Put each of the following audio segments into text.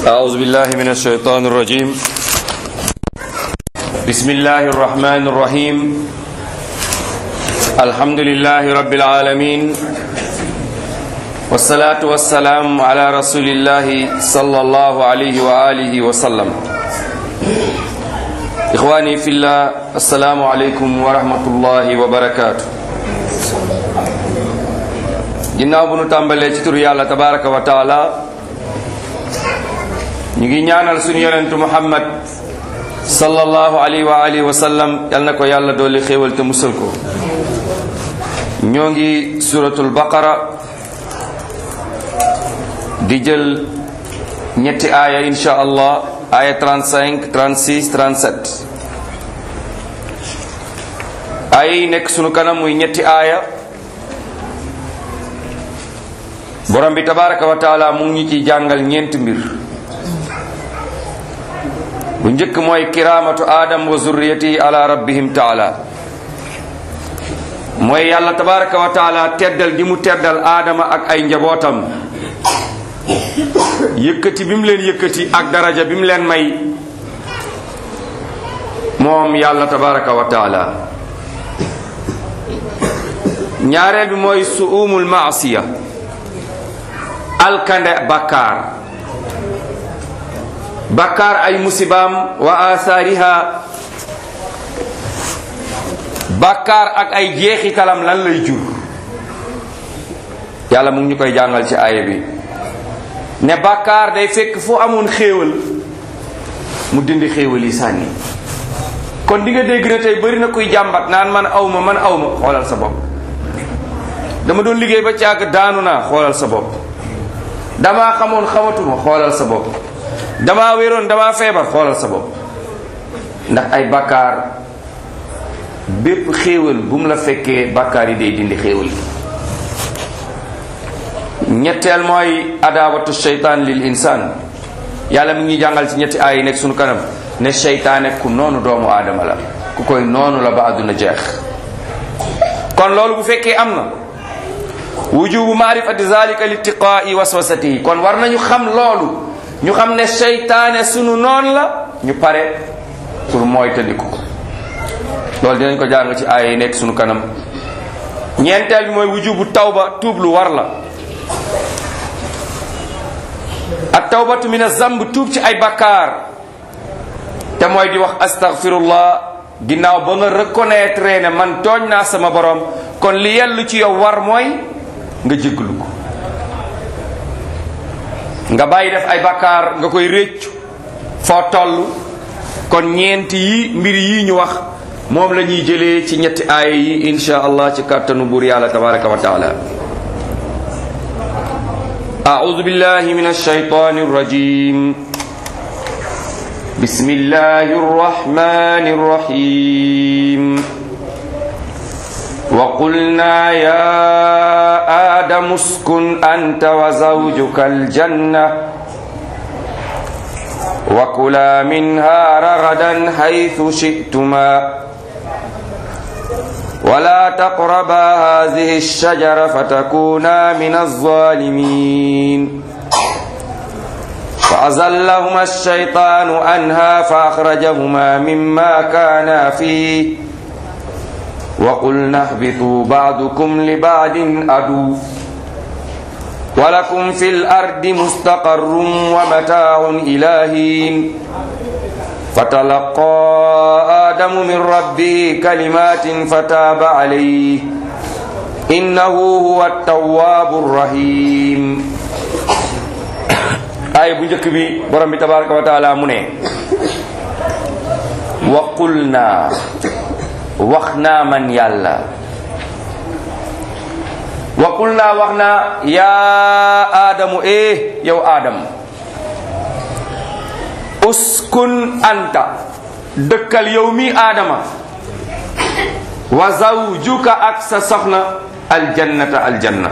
أعوذ بالله من الشيطان الرجيم بسم الله الرحمن الرحيم الحمد لله رب العالمين والصلاة والسلام على رسول الله صلى الله عليه وآله وسلم إخواني في الله السلام عليكم ورحمة الله وبركاته ginnaaw bu nu tàmbalee ci turu yàlla tabaraka wa taala ñu ngi ñaanal suñu yonentu muhammad sallallahu alayhi wa alihi wa sallam yal na ko yàlla dooli xéewal te musal ko ñoo ngi suratul baqara di jël ñetti aaya insha allah aaya 35 36 37 aaya yi nekk sunu kanam muy ñetti aaya borom bi tabaraka wa taala mu ngi ñu ciy jàngal ñeenti mbir bu njëkk mooy kiraamatu aadam wa zurriyati ala rabbihim taala mooy yàlla tabaraka wa taala teddal gi mu teddal aadama ak ay njabootam yëkkati bi mu leen yëkkati ak daraja bi mu leen may moom yàlla tabaraka wa taala ñaareel bi mooy suumul maasiya alkande bakkaar bakkaar ay musibaam wa asaariha bakkaar ak ay jeexitalam lan lay jur yàlla mu ngi ñu koy jàngal ci aaya bi ne bakkaar day fekk fu amoon xéewal mu dindi xéewal yi sànni kon di nga dégg na tey bari na kuy jàmbat naan man awma man awma xoolal sa bopp dama doon liggéey ba càgg daanu naa xoolal sa bopp damaa xamoon xamatuma xoolal sa bopp damaa wéroon damaa feebar xoolal sa bopp ndax ay bakkaar bépp xéewal bu mu la fekkee bakkaar yi day dindi xéewal yi ñetteel mooy adaawatu sheytaan lil insaan yàlla mi ngi jàngal ci ñetti aay yi nekk sunu kanam ne sheytaane ku noonu doomu aadama la ku koy noonu la ba àdduna jeex kon loolu bu fekkee am na wujubu maarifati zalika litiqaa'i waswasatihi kon war nañu xam loolu ñu xam ne seytaane sunu noon la ñu pare pour mooy tëddiku ko loolu dinañ ko jàng ci aaya yi nekk sunu kanam ñeenteel bi mooy wujubu tawba tuub lu war la ak tawbatu min azamb tuub ci ay bakkaar te mooy di wax astaghfirullah ginnaaw ba nga reconnaître ne man tooñ naa sama borom kon li yellu ci yow war mooy nga jégglu ko nga bàyyi def ay bakkaar nga koy réccu foo toll kon ñeenti yi mbir yi ñu wax moom la ñuy jëlee ci ñetti aaya yi insha allah ci kàttanu buur yàlla tabaraka wa taala أعوذ بالله من الشيطان الرجيم بسم الله الرحمن الرحيم وقلنا يا آدم اسكن أنت وزوجك الجنة وكلا منها رغدا حيث شئتما ولا تقربا هذه الشجرة فتكونا من الظالمين فأزلهما الشيطان عنها فأخرجهما مما كانا فيه وقلنا اهبطوا بعضكم لبعض عدو ولكم في الأرض مستقر ومتاع إلى حين فتلقى آدم من ربه كلمات فتاب عليه إنه هو التواب الرحيم aaya bu njëkk bi borom bi tabaraka wa taala mu ne waqul naa wax naa man yàlla waqul naa wax naa yaa aadamu eh yow aadam uskun anta dëkkal yow mi aadama wa zawjuka ak sa soxna aljannata aljanna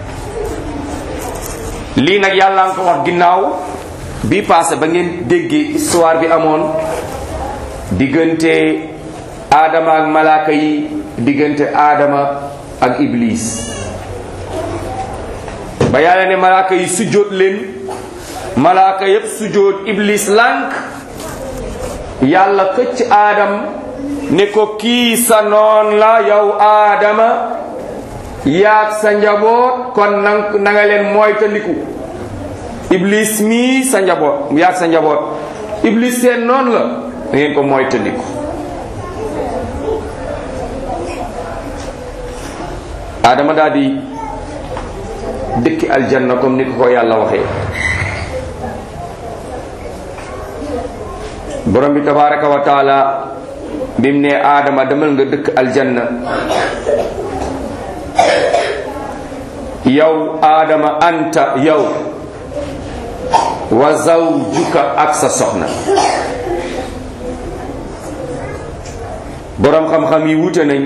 lii nag yàlla nga ko wax ginnaaw bi passé ba ngeen déggee histoire bi amoon diggante aadama ak malaaka yi diggante aadama ak iblis ba yàlla ne malaaka yi sujjóot leen malaaka yépp sujjóot iblis lànk yàlla këcc aadam ne ko kii sa noon la yow aadama yaag sa njaboot kon nang na nga leen moytandiku iblis mii sa njaboot yaag sa njaboot iblis seen noon la da ngeen ko moytandiku aadama daal di dëkki aljanna comme ni ko ko yàlla waxee borom bi tabaraka wa taala bim ne aadama demal nga dëkk aljanna yow aadama anta yow wa zawjuka ak sa soxna borom xam-xam yi wute nañ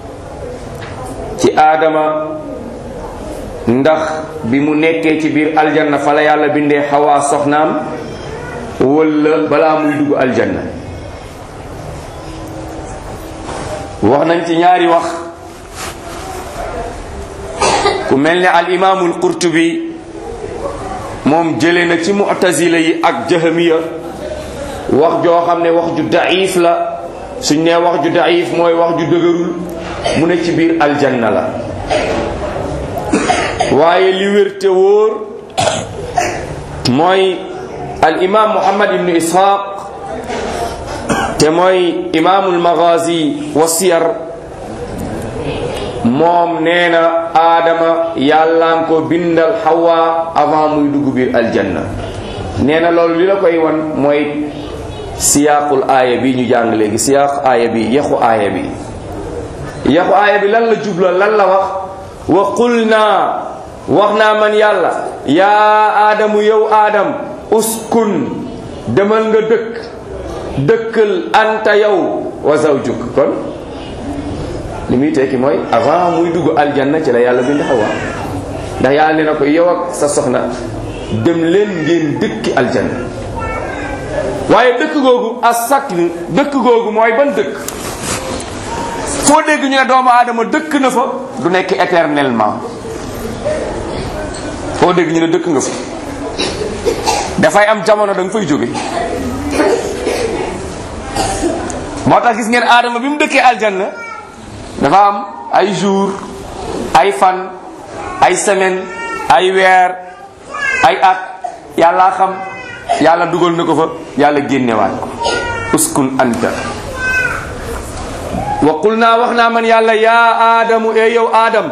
ci aadama ndax bi mu nekkee ci biir aljanna fa la yàlla bindee xawaa soxnaam wala balaa muy dugg aljanna wax nañ ci ñaari wax ku mel ne al imaamul qurtubi moom jële na ci mu'tazila yi ak jahamiya wax joo xam ne wax ju daif la suñ nee wax ju daif mooy wax ju dëgërul mu ne ci biir aljanna la waaye li wér te wóor mooy al imam muhammad ibnu ishaq te mooy imaamul magazi wa siyar moom nee na aadama yàllaan ko bindal xawa avant muy dugg biir aljanna nee na loolu li la koy wan mooy siyaaqul aaya bi ñu jàng léegi siyaaq aaya bi yaxu aaya bi yaxu aaya bi lan la jubla lan la wax wa qul naa wax naa man yàlla yaa aadamu yow aadam uskun demal nga dëkk dëkkal anta yow wa zawjuk kon li muy tekki mooy avant muy dugg aljanna ci la yàlla bind xawa ndax yàlla ne na ko yow ak sa soxna dem leen ngeen dëkki aljanna waaye dëkk googu as sakn dëkk googu mooy ban dëkk foo dégg ñu ne doomu aadama dëkk na fa du nekk éternellement foo dégg ñu ne dëkk nga fa dafay am jamono da nga fay jóge moo tax gis ngeen aadama bi mu dëkkee aljanna dafa am ay jour ay fan ay semaine ay weer ay at yàlla xam yàlla dugal na ko fa yàlla génnewaat ko uskun anta wa qul naa wax naa man yàlla yaa aadamu e yow aadam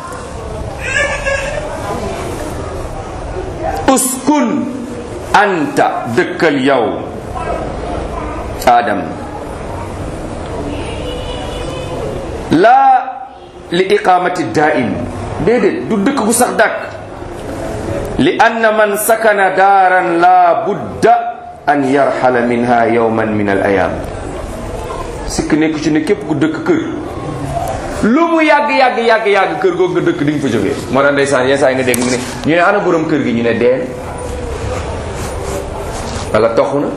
uskun anta dëkkal yow aadam laa li iqamati daim déedéet du dëkk gu sax dàkk li anna man sakana daaran la budda an yarxala minha yawman min al ayam sikk nekk ci ne képp ku dëkk kër lu mu yàgg yàgg yàgg yàgg kër googu nga dëkk di nga fa jógee moo tax ndeysaan yenn saa yi nga dégg mu ne ñu ne ana borom kër gi ñu ne deen wala toxu na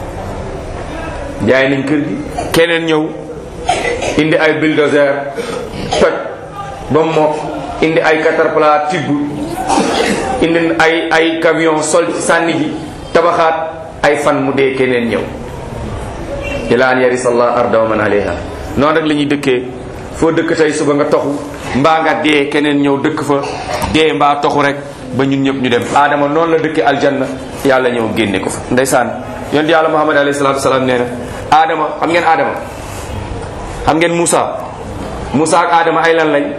jaay nañ kër gi keneen ñëw indi ay bulldozer toj ba mokk indi ay caterpillar tibb indi ay ay camion sol ci sànni ji tabaxaat ay fan mu dee keneen ñëw ila an yarisallah arda wa man alayha noonu rek la ñuy dëkkee foo dëkk tey suba nga toxu mbaa nga dee keneen ñëw dëkk fa dee mbaa toxu rek ba ñun ñëpp ñu dem aadama noonu la dëkkee aljanna yàlla ñëw génne ko fa ndeysaan yonent yàlla muhammad alayhi salatu wasalaam nee na aadama xam ngeen aadama xam ngeen Moussa Moussa ak aadama ay lan lañ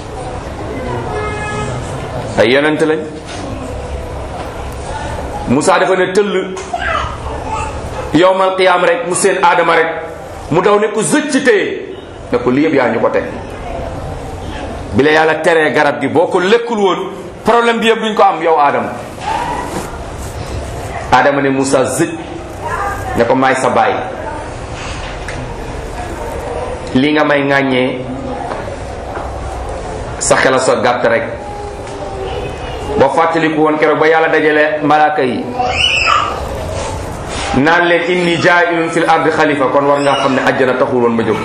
ay yonent lañ Moussa dafa ne tëll yowmal qiyaam rek mu seen aadama rek mu daw ne ko zëcc téye ne ko lii yëpp yaa ñu ko teg bi la yàlla teree garab gi boo ko lekkul woon problème bi yëpp duñ ko am yow aadama aadama ne Moussa zëcc ne ko maay sa baay li nga may ŋàññee sa xela sa gàtt rek boo fàttaliku woon keroog ba yàlla dajale malaaka yi naan leen inni jaa'ilun fil ardi xalifa kon war ngaa xam ne àjjana taxul woon ma jóg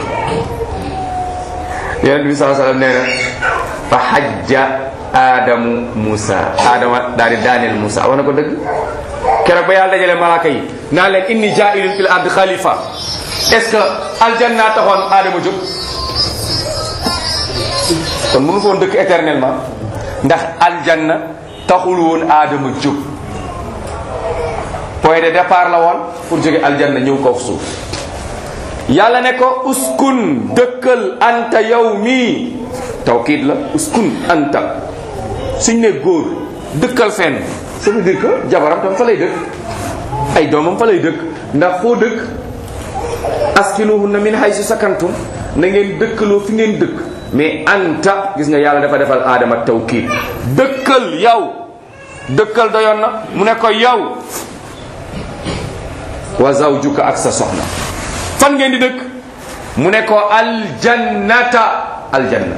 yonent bi saa sallam nee na fa xajja aadamu Moussa aadama daal di daaneel Moussa wax na ko dëgg keroog ba yàlla dajale malaaka yi naa leen inni jaa'ilun fil ard xalifa est-ce que aljanna taxoon aadama jóg kon mënu foon dëkk éternellement ndax aljanna taxul woon aadama jóg point de départ la woon pour jóge aljanna ñëw kaw suuf yàlla ne ko uskun dëkkal anta yow mii tawkiid la uskun anta suñ ne góor dëkkal fenn ça veut dire que jabaram tam fa lay dëkk ay doomam fa lay dëkk ndax foo dëkk askinuhunna min haysu sakantum na ngeen dëkkaloo fi ngeen dëkk mais anta gis nga yàlla dafa defal aadama tawkiid dëkkal yow dëkkal doyoon na mu ne ko yow wa zawjuka ak sa soxna fan ngeen di dëkk mu ne ko aljannata aljanna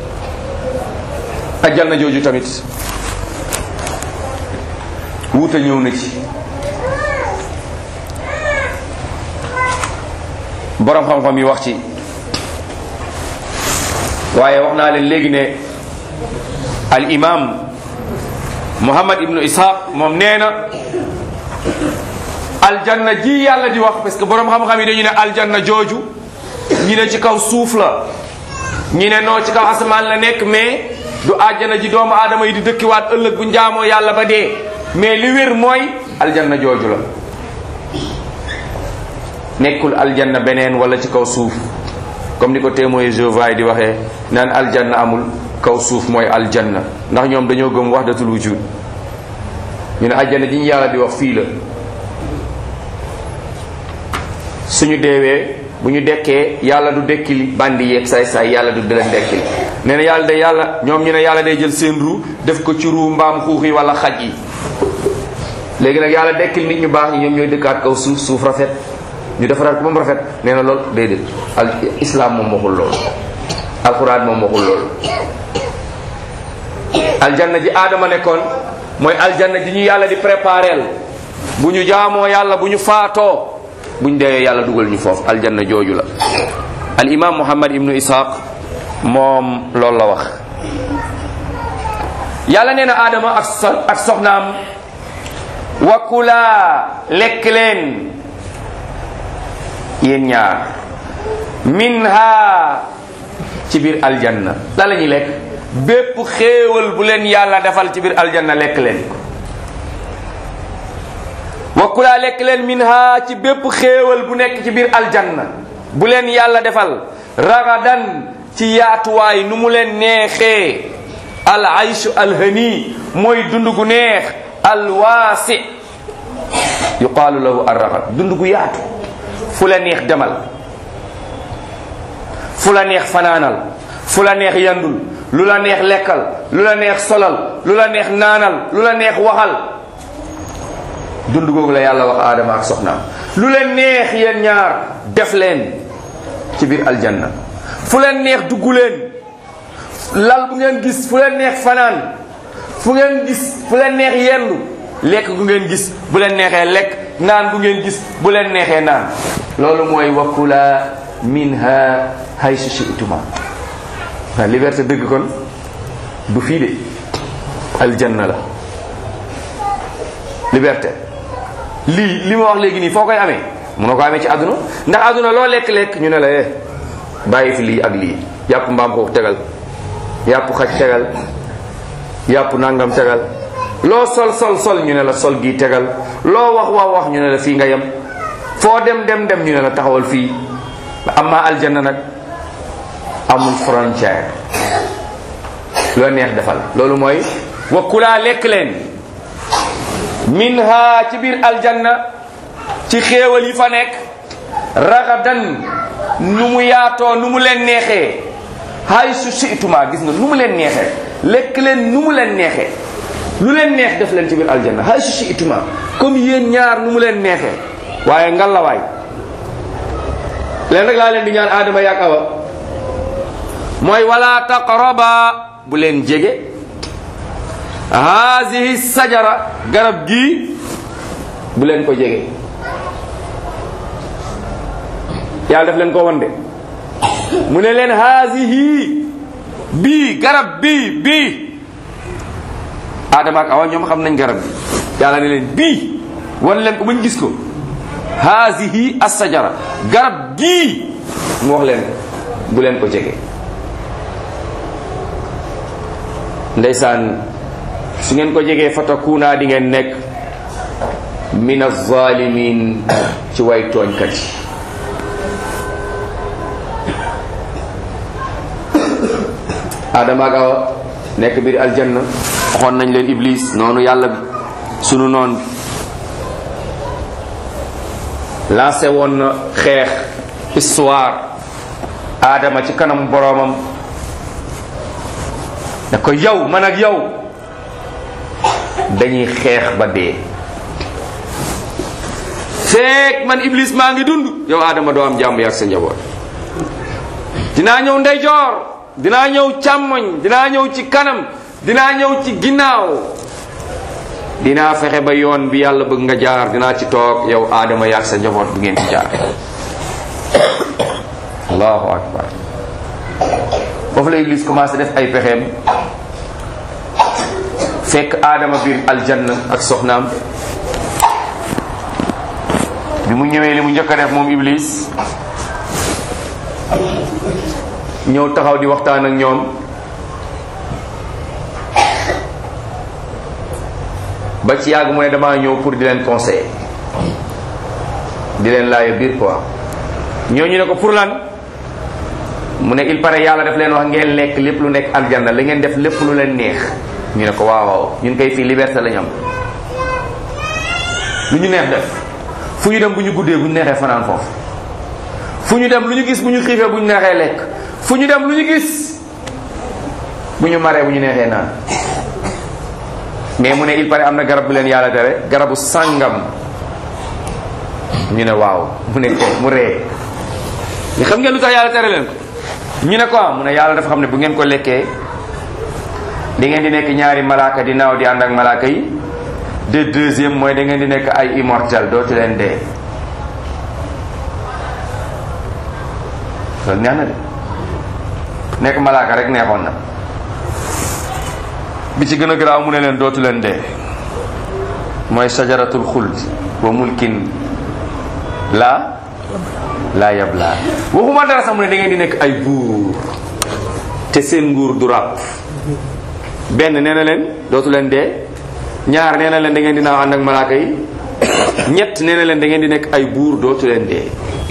aljanna jooju tamit wuute ñëw na ci borom xam-xam yi wax ci waaye wax naa leen léegi ne al imam muhammad ibnu ishaq moom nee na aljanna ji yàlla di wax parce que borom xam-xam yi dañu ne aljanna jooju ñi ne ci kaw suuf la ñi ne noo ci kaw asamaan la nekk mais du àjjana ji doomu aadama yi di dëkkiwaat ëllëg bu njaamoo yàlla ba dee mais li wér mooy aljanna jooju la nekkul aljanna beneen wala ci kaw suuf comme ni ko témoin Jéhovah di waxee naan aljanna amul kaw suuf mooy aljanna ndax ñoom dañoo gëm wahdatul wujud ñu ne aljanna ji ñu yàlla di wax fii la suñu deewee bu ñu dekkee yàlla du dekkili bandi yeeg saay saay yàlla du leen dekkili nee na yàlla de yàlla ñoom ñu ne yàlla day jël seen ru def ko ci ru mbaam xuux yi wala xaj yi léegi nag yàlla dekkil nit ñu baax ñi ñoom ñooy dëkkaat kaw suuf suuf rafet ñu defaraat ko ba mu rafet nee na loolu déedéet al islam moom waxul loolu alquran moom waxul loolu aljanna ji aadama nekkoon mooy aljanna ji ñu yàlla di prépareel bu ñu jaamoo yàlla bu ñu faatoo bu ñu deewee yàlla dugal ñu foofu aljanna jooju la al imam muhammad ibnu ishaq moom loolu la wax yàlla nee na aadama ak so ak soxnaam wa kulaa lekk leen yéen ñaar minha ci biir aljanna la la ñuy lekk bépp xéewal bu leen yàlla defal ci biir aljanna lekk leen wa kulaa lekk leen minha ci bépp xéewal bu nekk ci biir aljanna bu leen yàlla defal ragadan ci yaatuwaay nu mu leen neexee al ayshu alhani mooy dund gu neex alwaasi yuqaalu lahu arragad dund gu yaatu fu la neex demal fu la neex fanaanal fu la neex yandul lu la neex lekkal lu la neex solal lu la neex naanal lu la neex waxal dund googu la yàlla wax aadama ak soxnaam lu leen neex yéen ñaar def leen ci biir aljanna fu leen neex dugg leen lal bu ngeen gis fu leen neex fanaan fu ngeen gis fu leen neex yendu lekk gu ngeen gis bu leen neexee lekk naan gu ngeen gis bu leen neexee naan loolu mooy wakula minha haysu shi'tuma waa liberté dëgg kon du fii de aljanna la liberté lii li ma wax léegi nii foo koy amee munoo ko amee ci àdduna ndax àdduna loo lekk-lekk ñu ne la eh bàyyi fi lii ak lii yàpp mbaam xuux tegal yàpp xaj tegal yàpp nangam tegal loo sol sol sol ñu ne la sol gi tegal loo wax wax wax ñu ne la fii nga yem foo dem dem dem ñu ne la taxawal fii amma aljanna nag amul frontière loo neex defal loolu mooy wa kulaa lekk leen minha ci biir aljanna ci xéewal yi fa nekk ragadan nu mu yaatoo nu mu leen neexee hay su situma gis nga nu mu leen neexee lekk leen nu mu leen neexee lu leen neex def leen ci biir aljanna hay su situma comme yéen ñaar nu mu leen neexee waaye ngalawaay leen rek laa leen di ñaan aadama yaak awa mooy wala taqraba bu leen jege haasihi sajara garab gii bu leen ko jege yàlla def leen ko won de mu ne leen haasihi bii garab bii bii aadama ak awa ñoom xam nañ garab bi yàlla ne leen bii wan leen ko bañ gis ko haasihi assajara garab gii mu wax leen bu leen ko jege ndeysaan su ngeen ko jegee fatakuuna di ngeen nekk min alzalimin ci way tooñkat yi adama ak awa nekk biir aljanna waxoon nañ leen iblis noonu yàlla bi sunu noon bi lancé woon na xeex histoire adama ci kanam boroomam da ko yow man ak yow dañuy xeex ba dee feek man iblis maa ngi dund yow adama doo am jàmm yàgg sa njaboot dinaa ñëw ndeyjoor dinaa ñëw càmmoñ dinaa ñëw ci kanam dinaa ñëw ci ginnaaw dinaa fexe ba yoon bi yàlla bëgg nga jaar dinaa ci toog yow aadama yaag sa njaboot bu ngeen ci jaar allahu akbar foofu la Iblis commencé def ay pexeem fekk aadama biir aljanna ak soxnaam bi mu ñëwee li mu njëkk a def moom Iblis ñëw taxaw di waxtaan ak ñoom ba ci yàgg mu ne damaa ñëw pour di leen conseiller di leen laaya biir quoi ñooñu ne ko pour lan mu ne il paraît yàlla daf leen wax ngeen lekk lépp lu nekk aljanna la ngeen def lépp lu leen neex ñu ne ko waaw waaw ñun koy fii liberté lañu am lu ñu neex def fu ñu dem bu ñu guddee bu ñu neexee fanaan foofu fu ñu dem lu ñu gis bu ñu xiifee bu ñu neexee lekk fu ñu dem lu ñu gis bu ñu maree bu ñu neexee naan mais mu ne il paraît am na garab bu leen yàlla tere garabu sàngam ñu ne waaw mu ne ko mu ree mais xam ngeen lu tax yàlla tere leen ko ñu ne ko am mu ne yàlla dafa xam ne bu ngeen ko lekkee di ngeen di nekk ñaari malaaka di naaw di ànd ak malaaka yi de deuxième mooy da ngeen di nekk ay immortel dootu leen dee loolu neex na de nekk malaaka rek neexoon na bi ci gën a garaaw mu ne leen dootu leen dee mooy sajaratul xuld wa mulkin laa laa yablaa waxuma dara sax mu ne da ngeen di nekk ay buur te seen nguur du ràpp benn nee na leen dootu leen dee ñaar nee na leen da ngeen di naaw ànd ak malaaka yi ñett nee na leen da ngeen di nekk ay buur dootu leen dee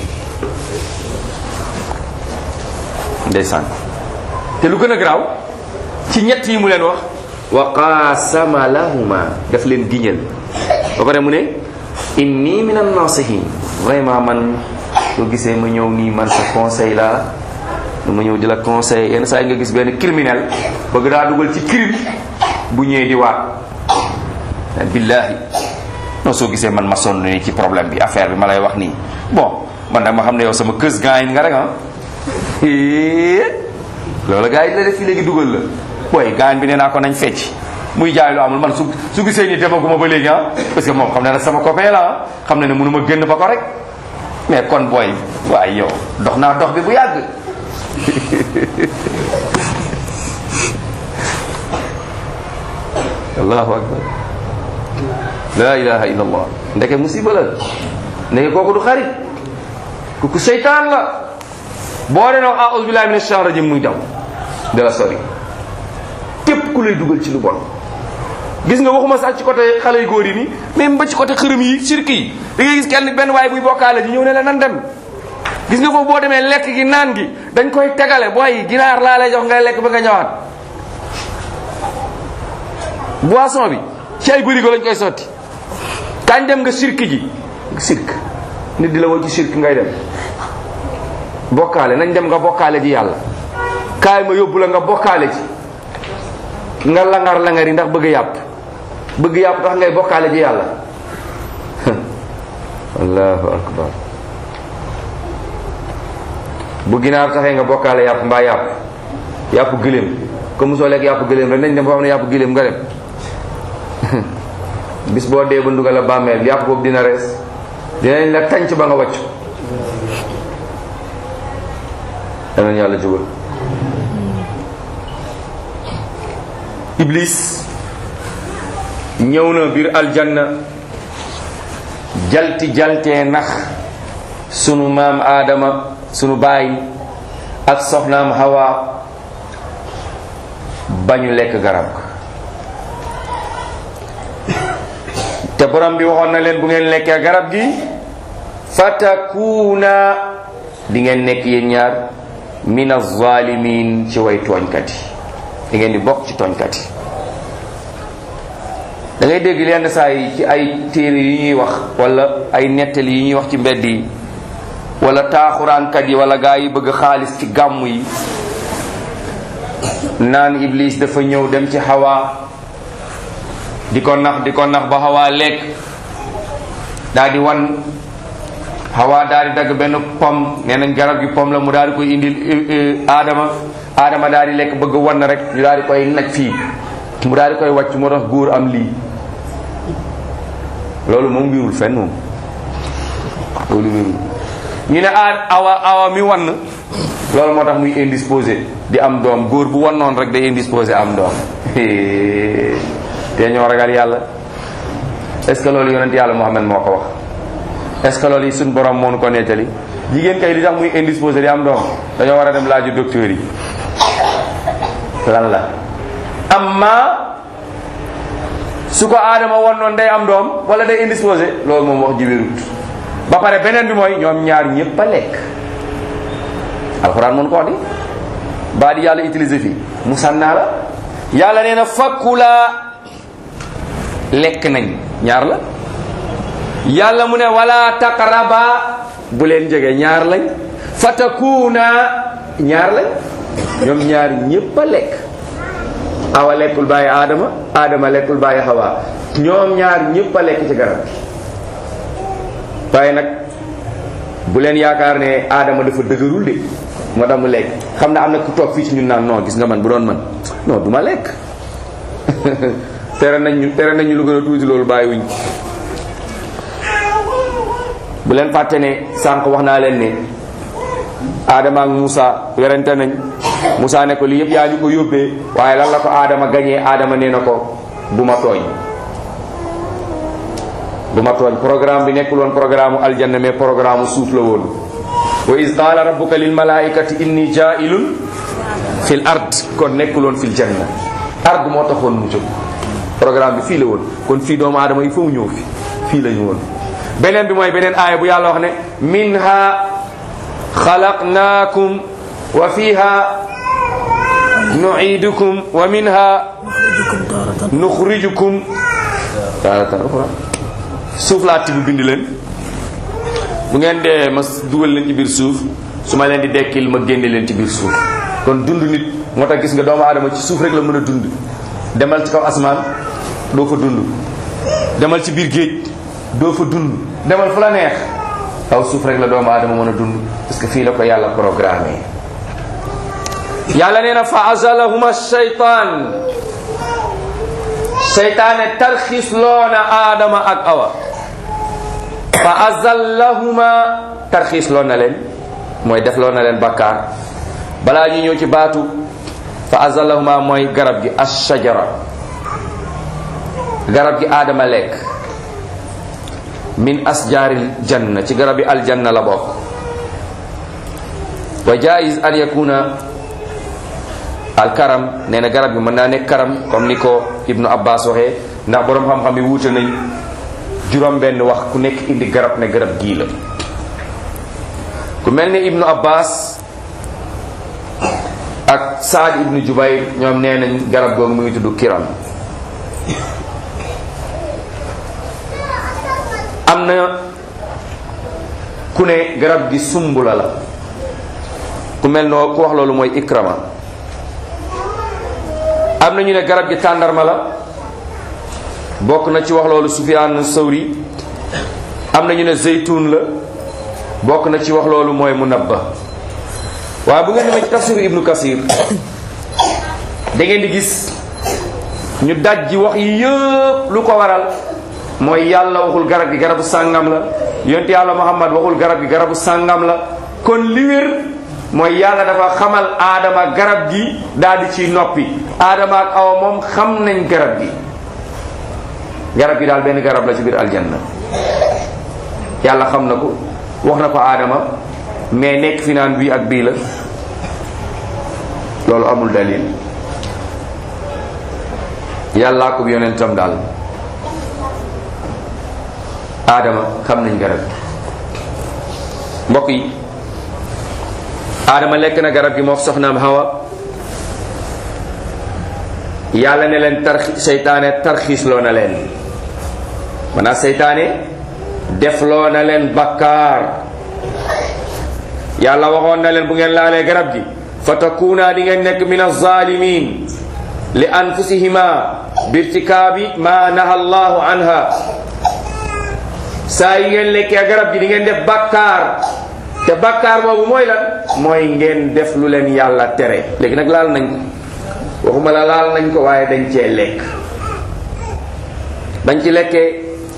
ndeysaan te lu gën a garaaw ci ñett yi mu leen wax wa qaasama lahuma daf leen giñal ba pare mu ne inni min an nasihin vraiment man soo gisee ma ñëw nii man sa conseil la ma ñëw di la conseil yenn saa yi nga gis benn criminel bëgg daa dugal ci crime bu ñëwee di waat billahi non soo gisee man ma sonn nii ci problème bi affaire bi ma lay wax nii bon man nag ma xam ne yow sama kës gaañ nga rek ah loolu gars yi la def fii léegi dugal la booy gaañ bi nee naa ko nañ fecc muy jaay lu amul man su su gisee ni demaguma ba léegi ah parce que moom xam ne ne sama copain la ah xam ne ne mënu ma génn ba ko rek mais kon booy waaye yow dox naa dox bi bu yàgg allahu akbar la ilaha illa allah ndeke musiba la ndeke kooku du xarit kooku seytaan la boo dee nag a'udhu billahi minash shaitanir rajim muy daw de la sori képp ku lay dugal ci lu bon gis nga waxuma sax ci côté xale yu góor yi nii même ba ci côté xërëm yi sirki yi da ngay gis kenn benn waaye buy bokkaale ji ñëw ne la nan dem gis nga foofu boo demee lekk gi naan gi dañ koy tegale booy ginaar laa lay jox ngay lekk ba nga ñëwaat boisson bi ci ay bërigo lañ koy sotti kañ dem nga sirki ji sirk nit di la woo ci sirk ngay dem bokkaale nañ dem nga bokkaale ji yàlla kaay ma yóbbu la nga bokkaale ji nga langar langar yi ndax bëgg yàpp bëgg yàpp tax ngay bokkaale ji yàlla allahu akbar bu ginaar taxee nga bokkaale yàpp mbaa yàpp yàpp gëléem comme soo lekk yàpp gëléem rek nañ dem boo xam ne yàpp gëléem nga dem bis boo dee ba ndugal a bàmmeel yàpp boobu dina rees dinañ la tànc ba nga wàcc danañ yàlla jógal iblis ñëw na biir aljanna jalti jaltee nax sunu maam aadama sunu baay ak soxnaam hawa bañu lekk garab te borom bi waxoon na leen bu ngeen lekkee garab gi fatakuuna di ngeen nekk yéen ñaar min az-zalimin ci way tooñkat yi di ngeen di bokk ci tooñkat yi da ngay dégg lenn saa yi ci ay téere yu ñuy wax wala ay nettali yi ñuy wax ci mbedd yi wala taaxuraankat yi wala gaa yi bëgg xaalis ci gàmm yi naan iblis dafa ñëw dem ci xawaa di ko nax di ko nax ba xawaa lekk daal di wan xawaa daal di dagg benn pom nee nañ garab gi pom la mu daal di koy indil aadama aadama daal di lekk bëgg wan rek ñu daal di koy naj fii mu daal di koy wàcc moo tax góor am lii loolu moom wirul fenn moom loolu wirul ñu ne a awa awa mi wann loolu moo tax muy indisposé di am doom góor bu wannoon rek day indisposé am doom te ñoo ragal yàlla est-ce que loolu yonent yàlla Muhammad moo ko wax est-ce que loolu yi suñ borom moo nu ko nettali jigéen kay li tax muy indisposé di am doom dañoo war a dem laaju docteur yi lan la amma su ko aadama wannoon day am doom wala day indisposé loolu moom wax ji wérut ba pare beneen bi mooy ñoom ñaar ñëpp a lekk alxuraan mun ko wax di baa di yàlla utilisé fii mu sànnaa la yàlla nee na fakkulaa lekk nañ ñaar la yàlla mu ne wala taqraba bu leen jege ñaar lañ fatakuuna ñaar lañ ñoom ñaar ñëpp a lekk awa lekkul bàyyi aadama aadama lekkul bàyyi xawaa ñoom ñaar ñëpp a lekk ci garab bi waaye nag bu leen yaakaar ne aadama dafa dëgërul de moo tax mu lekk xam na am na ku toog fii ci ñun naan non gis nga man bu doon man non du ma lekk tere nañ ñu tere nañ ñu lu gën a tuuti loolu bàyyiwuñ bu leen fàtte ne sànq wax naa leen ne Adama ak Moussa werante nañ Moussa ne ko lii yëpp yaa ñu ko yóbbee waaye lan la ko Adama gañee Adama nee na ko bu ma tooñ bu ma tooñ programme bi nekkul woon programme u aljanna mais programme suuf la woon wa iz qaala rabbuka lil malaikati inni jaa'ilun fil ard kon nekkul woon fil janna ard moo taxoon mu jóg programme bi fii la woon kon fii doomu aadama yi fa mu ñëw fi fii la ñu woon beneen bi mooy beneen aaya bu yàlla wax ne minha xalaqnaakum wa fiha nu'idukum wa minha nuxrijukum taaratan uxra suuf laa tibb bind leen bu ngeen dee ma dugal leen ci biir suuf su ma leen di dekkil ma génne leen ci biir suuf kon dund nit moo tax gis nga doomu aadama ci suuf rek la mën a dund demal ci kaw asmaan doo fa dund demal ci biir géej doo fa dund demal fu la neex kaw suuf rek la doomu aadama mën a dund parce que fii la ko yàlla programmé yàlla nee na fa azalahuma shaytaan seytaane tarxis loona aadama ak awa fa azallahuma tarxiis loon na leen mooy def loon na leen bakkaar balaa ñu ñëw ci baatu fa azallahuma mooy garab gi ashajara garab gi aadama lekk min asjaaril janna ci garab yi aljanna la bokk wa jaiz an yakuna al karam nee na garab gi mën naa nekk karam comme ni ko ibnu abbas waxee ndax boroom xam-xam yi wuute nañ juróom benn wax ku nekk indi garab ne garab gii la ku mel ni ibnu abbas ak saad ibnu jubayr ñoom nee nañ garab googu mu ngi tudd kiram am na ku ne garab gi sumbula la ku mel noo ku wax loolu mooy ikrama am na ñu ne garab gi tàndarma la bokk na ci wax loolu sufyaan sawri am na ñu ne zeytun la bokk na ci wax loolu mooy munabba waaye bu ngeen demee ci tafsiru ibnu kasir da ngeen di gis ñu daj ji wax yi yëpp lu ko waral mooy yàlla waxul garab gi garabu sàngam la yonent yàlla muhammad waxul garab gi garabu sàngam la kon li wér mooy yàlla dafa xamal aadama garab gi daal di ciy noppi aadama ak awa moom xam nañ garab gi garab gi daal benn garab la ci biir aljanna yàlla xam na ko wax na ko aadama mais nekk fi naan bii ak bii la loolu amul dalil yàllaa ko yonentam daal aadama xam nañ garab mbokk yi aadama lekk na garab gi moo soxnaam hawa yàlla ne leen tarxi seytaane tarxiis loo na leen maanaam seytaane def loo na leen bakkaar yàlla waxoon na leen bu ngeen laalee garab gi fa takuuna di ngeen nekk min alzalimin li anfusihima birtikaabi ma naha allahu anha saa yi ngeen lekkee garab gi di ngeen def bakkaar te bakkaar boobu mooy lan mooy ngeen def lu leen yàlla tere léegi nag laal nañ ko waxuma la laal nañ ko waaye dañ cee lekk bañ ci lekkee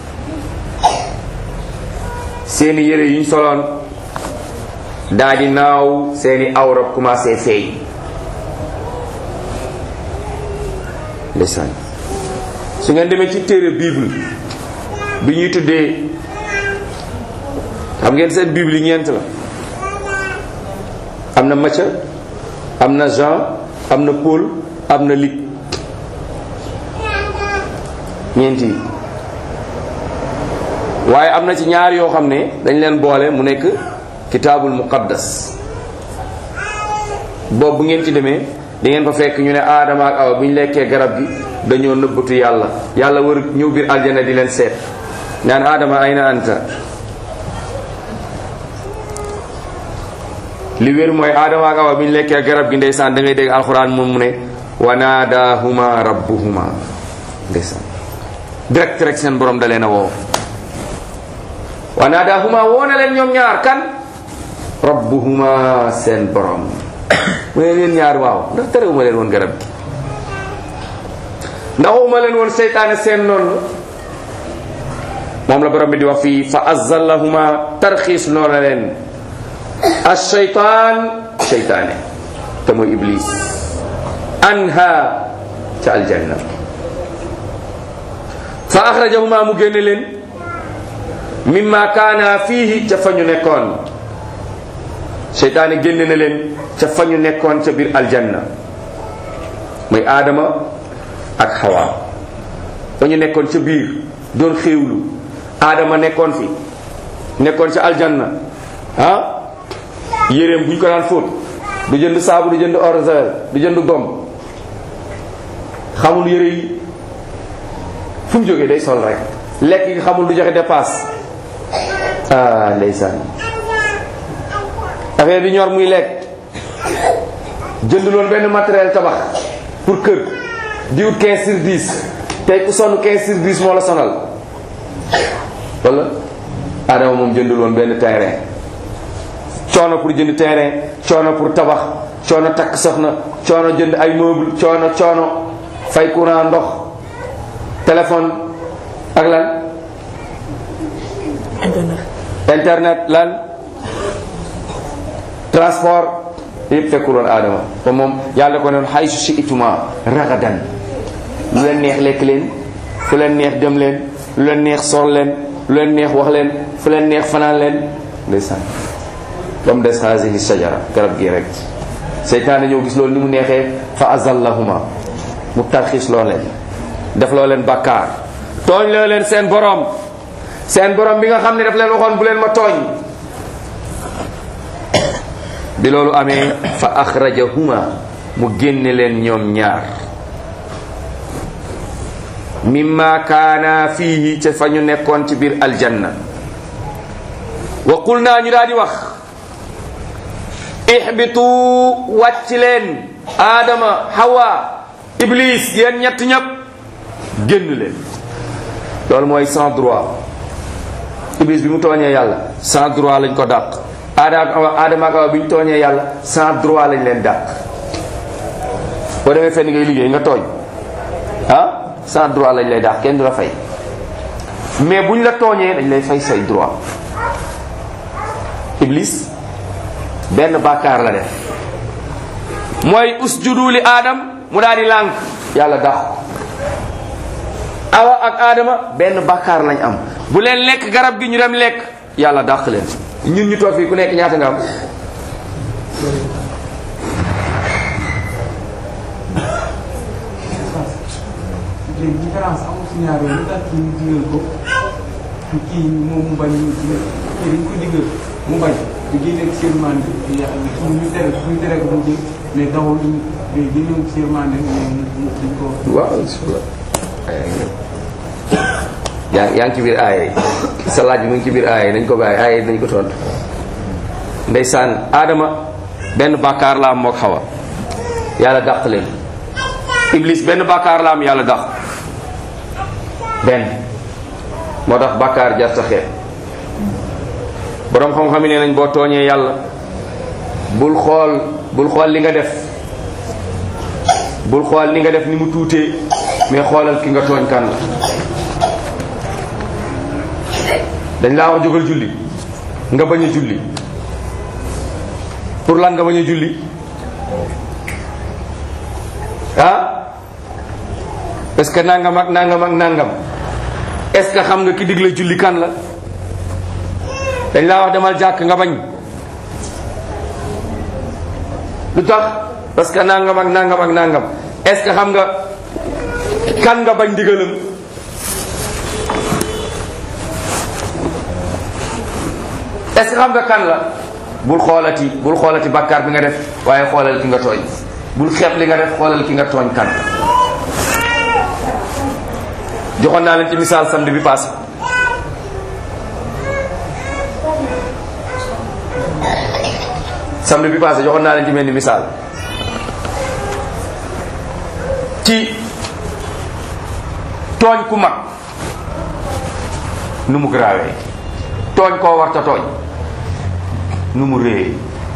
seeni yére yuñ soloon daa di naaw seeni awra commencé feeñ ndeysaan su ngeen demee ci téere bible bi ñuy tuddee xam ngeen seen bible yi ñeent la am na Matthieu am na Jean am na Paul am na Luc ñeent yi waaye am na ci ñaar yoo xam ne dañ leen boole mu nekk kitaabul muqaddas boobu bu ngeen ci demee di ngeen fa fekk ñu ne aadama ak awa bu ñu lekkee garab gi dañoo nëbbatu yàlla yàlla war ñëw biir aljana di leen seet naan aadama ayna anta li wér mooy aadama ak awa bu ñu lekkee garab gi ndeysaan da ngay dégg alxuraan moom mu ne wa naadaahuma rabbuhuma ndeysaan direct rek seen borom da leen a woo wa naadaahuma woo na leen ñoom ñaar kan rabbuhuma seen borom mu ne leen ñaar waaw ndax terewuma leen woon garab gi ndax waxuma leen woon seytaane seen noonu moom la borom bi di wax fii fa azallahuma tarxiis noona leen asheytaan seytaane te mooy iblis anha ca aljanna fa axrajahuma mu génne leen mimma kaana fiihi ca fa ñu nekkoon seytaane génne na leen ca fa ñu nekkoon ca biir aljanna muy aadama ak xawa fa ñu nekkoon ca biir doon xéewlu aadama nekkoon fi nekkoon ca aljanna ah yéreem bu ñu ko daan fóot du jënd saabu du jënd eau de javel du jënd gom xamul yére yi fu mu jógee day sol rek lekk gi xamul du joxe dépasse ah ndeysaan affaire bi ñor muy lekk jënd loon benn matériel tabax pour kër di wut 15 sur 10 tey ku sonn 15 sur 10 moo la sonal wala Adama moom jëndul woon benn terrain coono pour jënd terrain coono pour tabax coono takk soxna coono jënd ay meuble coono coono fay courant ndox téléphone ak lan internet lan transport yëpp fekkul woon aadama te moom yàlla ko noon xay su si ituma ragadan lu leen neex lekk leen fu leen neex dem leen lu leen neex sol leen lu leen neex wax leen fu leen neex fanaan leen ndeysaan ba mu des haasihi sajara garab gi rek seytaane ñëw gis loolu ni mu neexee fa azallahuma mu tarxiis loo leen def loo leen bàkkaar tooñ loo leen seen borom seen borom bi nga xam ne daf leen waxoon bu leen ma tooñ bi loolu amee fa axrajahuma mu génne leen ñoom ñaar mimma kaana fiihi ca fa ñu nekkoon ci biir aljanna wa qul naa ñu daal di wax ihbitu wàcc leen aadama hawa iblis yéen ñett ñëpp génn leen loolu mooy sans droit iblis bi mu tooñee yàlla sans droit lañ ko dàq aadama aadama ak awa bi ñu tooñee yàlla sans droit lañ leen dàq boo demee fenn ngay liggéey nga tooñ ah sans droit lañ lay dàq kenn du la fay mais buñ la tooñee dañ lay fay say droit iblis benn bàkkaar la def mooy usjudu li aadam mu daal di lànk yàlla dàq ko awa ak aadama benn bàkkaar lañ am bu leen lekk garab gi ñu dem lekk yàlla dàq leen ñun ñu toog fii ku nekk ñaata nga am léegi différence amul si ñaar yooyu lu tax kii ñu digal ko kii moom mu bañ ñu digal kii dañ ko digal mu bañ di génne ak sirmande yàlla ñu tere ñu tere ko mu jël mais dawul ñu mais génne ak sirmande mais dañ ko waaw yaa yaa ngi ci biir aaya yi sa laaj bi mu ngi ci biir aaya yi nañ ko bàyyi aaya yi nañ ko tontu ndeysaan aadama benn bàkkaar la am mook xawa yàlla dàq leen iblis benn bàkkaar la am yàlla dàq benn moo tax bàkkaar jar sa xeet boroom xam-xam yi nee nañ boo tooñee yàlla bul xool bul xool li nga def bul xool li nga def ni mu tuutee mais xoolal ki nga tooñ kan la dañ laa wax jógal julli nga bañ a julli pour lan nga bañ a julli ah est ce que nangam ak nangam ak nangam est ce que xam nga ki digle julli kan la dañ laa wax demal jàkk nga bañ lu tax parce que nangam ak nangam ak nangam est ce que xam nga kan nga bañ digalam est ce que xam nga kan la bul xoolati bul xoolati bàkkaar bi nga def waaye xoolal ki nga tooñ bul xeeb li nga def xoolal ki nga tooñ kan joxoon naa leen ci misaal samedi bi passé samedi bi passé joxoon naa leen ci mel ni misaal ci tooñ ku mag nu mu garaawee tooñ koo warta tooñ nu mu réyee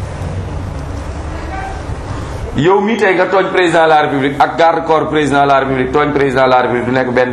yow mii tey nga tooñ président de la république ak garde corps président de la république tooñ président de la république du nekk benn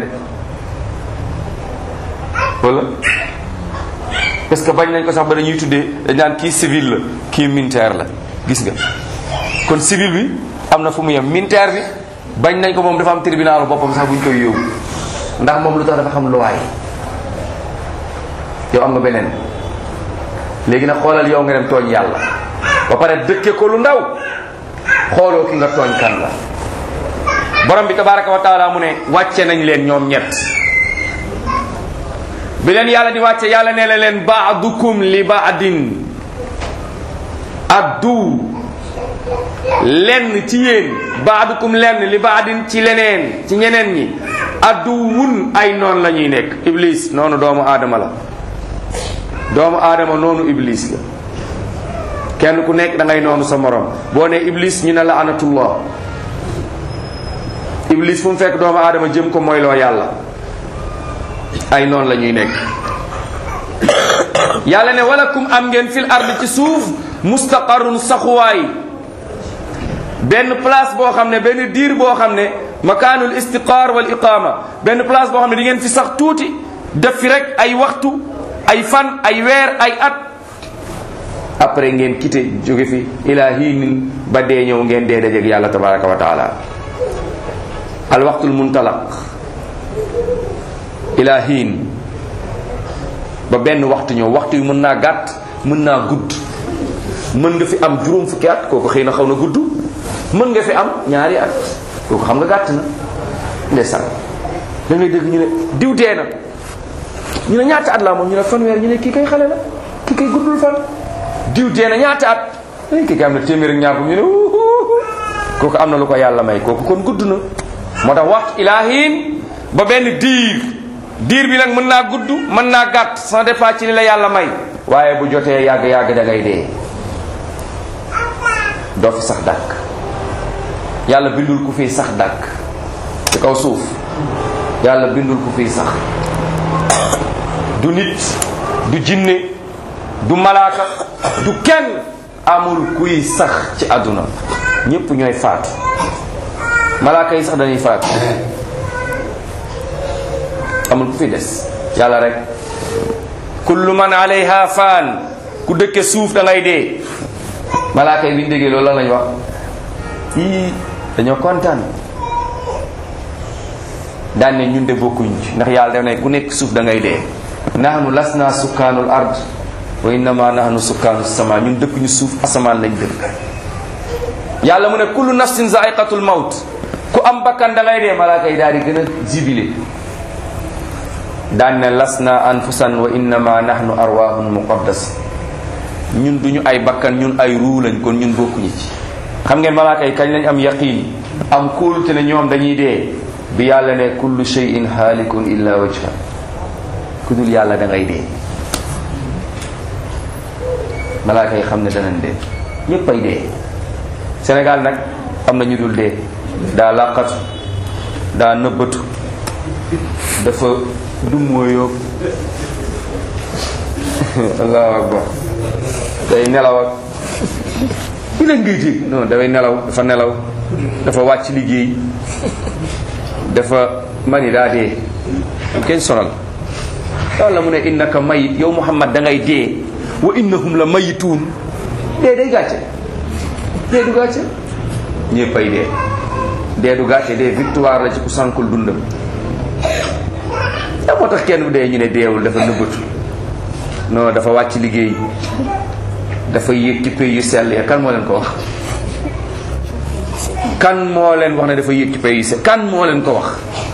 wala parce que bañ nañ ko sax ba dañuy tuddee dañ naan kii civil la kii militaire la gis nga kon civil bi am na fu mu yem militaire bi bañ nañ ko moom dafa am tribunalu boppam sax bu ñu koy yóbbu ndax moom lu tax dafa xam luwaay yow am nga beneen léegi nag xoolal yow nga dem tooñ yàlla ba pare dëkke ko lu ndaw xooloo ki nga tooñ kan la borom bi tabaraka wa taala mu ne wàcce nañ leen ñoom ñett bi leen yàlla di wàcce yàlla nee na leen baadukum li baadin addu lenn ci yéen baadukum lenn li baadin ci leneen ci ñeneen ñi addu wun ay noon la ñuy nekk iblis noonu doomu aadama la doomu aadama noonu iblis la kenn ku nekk da ngay noonu sa morom boo ne iblis ñu ne la anatullah iblis fu mu fekk doomu aadama jëm ko mooy loo yàlla ay noonu la ñuy nekk yàlla ne walakum am ngeen fil ard ci suuf mustaqarrun saxuwaay benn place boo xam ne benn diir boo xam ne makaanul istiqaar wal iqaama benn place boo xam ne di ngeen fi sax tuuti def fi rek ay waxtu ay fan ay weer ay at après ngeen quitté jóge fi ila hiinin ba dee ñëw ngeen dee dajeeg yàlla tabaraka wa taala al waxtul muntalaq ila hiin ba benn waxtu ñëw waxtu yi mën naa gàtt mën naa gudd mën nga fi am juróom fukki at kooku xëy na xaw na gudd mën nga fi am ñaari at kooku xam nga gàtt na ndeysaan da ngay dégg ñu ne diw dee na ñu ne ñaata at la moom ñu ne fanweer ñu ne kii kay xale la kii kay guddul fan diw dee na ñaata at ay kii kay am na téeméer ak ñaar bu ñu ne kooku am na lu ko yàlla may kooku kon gudd na moo tax waxtu ilaahin ba benn diir diir bi nag mën naa gudd mën naa gàtt sans dépend ci li la yàlla may waaye bu jotee yàgg yàgg da ngay dee doo fi sax dàkk yàlla bindul ku fiy sax dàkk ci kaw suuf yàlla bindul ku fiy sax du nit du jinne du malaaka du kenn amul kuy sax ci àdduna ñépp ñooy faatu malaaka yi sax dañuy faatu amul ku fi des yàlla rek kullu man alayha faan ku dëkke suuf da ngay dee malaaka yi bi ñu déggee loolu lan lañ wax yii dañoo kontaan daan ne ñun de bokkuñ ci ndax yàlla daf ne ku nekk suuf da ngay dee nahnu lasna sukkaanul ard wa innama nahnu sukkaanu sama ñun dëkk ñu suuf asamaan lañ dëkk yàlla mu ne kullu nafsin zaiqatul mawt ku am bakkan da ngay dee malaaka yi daal di gën a jibile daan ne lasna anfusan wa innama nahnu arwahun muqaddas ñun duñu ay bakkan ñun ay ruu lañ kon ñun bokkuñu ci xam ngeen malaaka yi kañ lañ am yaqin am kóolute ne ñoom dañuy dee bi yàlla ne kullu shay'in haalikun illa wajha ku dul yàlla da ngay dee malaaka yi xam ne danañ dee ñépp ay dee Sénégal nag am na ñu dul dee daa làqatu daa nëbbatu dafa dummóoyoog allahu akbar day nelaw ak ku leen ngay dégg non dafay nelaw dafa nelaw dafa wàcc liggéey dafa mani daa dee kenn sonal yàlla mu ne innaka mayit yow muhammad da ngay dee wa innahum la mayituun dee day gàcce dee du gàcce ñëpp ay dee dee du gàcce dee victoire la ci ku sànkul dundam da moo tax kenn bu dee ñu ne deewul dafa nëbbatu non dafa wàcc liggéey dafa yéeg ci pays yu sell ya kan moo leen ko wax kan moo leen wax ne dafa yéeg ci pays yu sell kan moo leen ko wax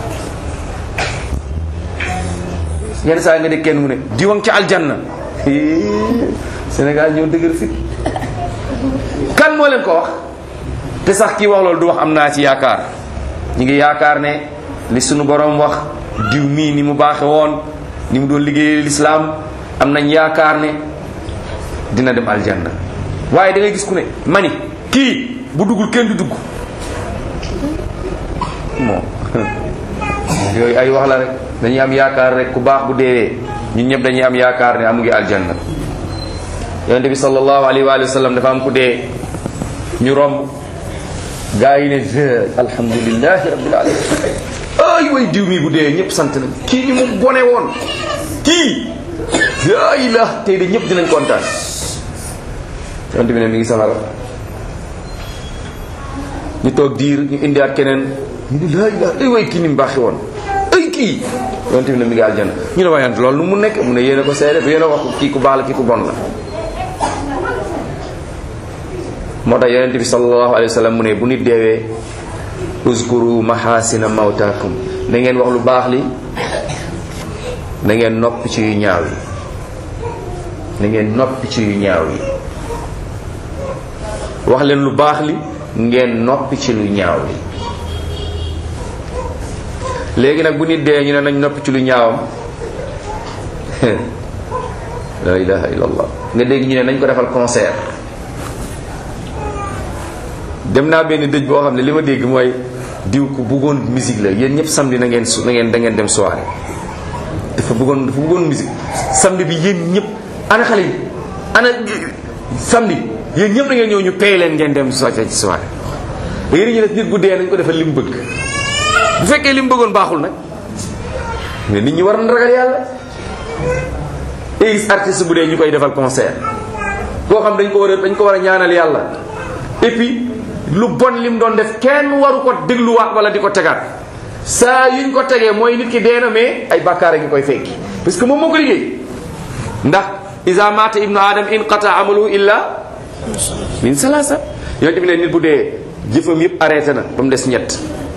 yenn saa nga de kenn mu ne diwang ci aljanna Sénégal ñoo dëgër fit kan moo leen ko wax te sax kii wax loolu du wax am naa ci yaakaar ñu ngi yaakaar ne li sunu borom wax diw mii ni mu baaxe woon ni mu doon liggéeyee lislaam am nañ yaakaar ne dina dem aljanna waaye da ngay gis ku ne mani kii bu duggul kenn du dugg bon yooyu ay wax la rek dañuy am yaakaar rek ku baax bu deewee ñun ñëpp dañuy am yaakaar ne amu ngi aljanna yonente bi sallallahu alayhi wa sallam dafa am ku dee ñu romb gaa yi ne alhamdulilahi rabbil alamin ay way diw mi bu dee ñëpp sant na kii ni mu bone woon kii laa ilah tey de ñëpp dinañ kontaan yonente bi ne mi ngi safara ñu toog diir ñu indiwaat keneen ñu ne laa ilah ay way kii ni mu baaxi woon ay kii yonente bi ne mi ngi aljanna ñu ne waayant loolu nu mu nekk mu ne yéen a ko seede yéen a wax kii ku baax la kii ku bon la moo tax yonente bi sallallahu alayhi wa sallam mu ne bu nit deewee uskuru mahasina mawtakum da ngeen wax lu baax li da ngeen noppi ci yu ñaaw yi da ngeen noppi ci yu ñaaw yi wax leen lu baax li ngeen noppi ci lu ñaaw li léegi nag bu nit dee ñu ne nañ noppi ci lu ñaawam la ilaha illallah nga dégg ñu ne nañ ko defal concert dem naa benn dëj boo xam ne li ma dégg mooy diw ku bëggoon musique la yéen ñëpp samedi na ngeen su na ngeen da ngeen dem soirée dafa bëggoon dafa bëggoon musique samedi bi yéen ñëpp ana xale yi ana samedi yéen ñëpp da ngeen ñëw ñu pay leen ngeen dem soirée ci soirée da ngeen ñu def nit bu dee nañ ko defal li mu bëgg bu fekkee li mu bëggoon baaxul nag mais nit ñi war na ragal yàlla day gis artiste bu dee ñu koy defal concert koo xam dañ ko war a dañ ko war a ñaanal yàlla et puis lu bon lim doon def kenn waru ko dégluwaat wala di ko tegaat saa yuñ ko tegee mooy nit ki dee na mais ay bàkkaar a ngi koy fekki parce que moom moo ko liggéey ndax isa mata ibnu adam inqata amalu illa min salasa yonte bi ne nit bu dee jëfam yëpp arrêté na ba mu des ñett